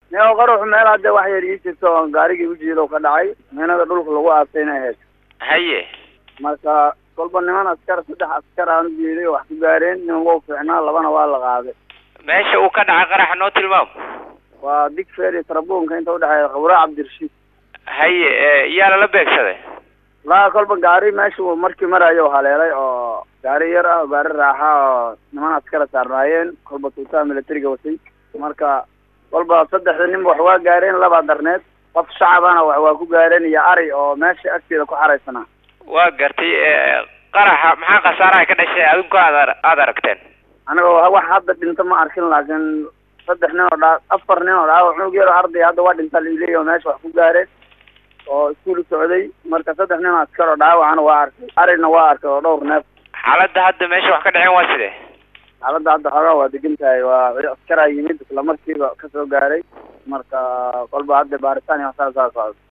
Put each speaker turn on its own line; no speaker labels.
neo qaruxu meel hadde wax yar ii jirto oon gaarigii ujeedo ka dhacay meenada dhulka lagu aasay inay ahayd
haye
marka kolba niman askar saddex askar aan ujeeday oo wax ku gaareen niman waa fiicnaa labana waa la qaaday
meesha uu ka dhacay qaraxa noo tilmaamo
waa digfeer iyo tarabuunka inta udhexeeya qabraa cabdirashiid
haye yaa lala beegsaday
laa kolba gaari meesha uu markii marayo haleelay oo gaari yar ah oo gaari raaxa oo niman askara saarnaayeen kolba tuutaha militariga watay marka kolba saddexda ninba wax waa gaareen labaa darneed qof shacabana wax waa ku gaareen iyo ari oo meesha agteeda ku xaraysanaa
waa gartay qaraxa maxaa khasaaraha ka dhashay adinku aad aada aragteen
aniga wax hadda dhinto ma arkin laakiin saddex nin oo dhaa afar nin oo dhaawac cunug yar oo arday hadda waa dhinta laileeya oo meesha wax ku gaareen oo iskuul socday marka saddex nin oo askar oo dhaawacana waa arkay arina waa arkay oo dhowr neef
xaaladda hadda meesha wax ka dhaceen waa sidee
xaaladda hadda xoogaa waa degan tahay waa askaraa yimid isla markiiba kasoo gaaray marka kolba hadda baaritaan iyo waxsaas saa socdo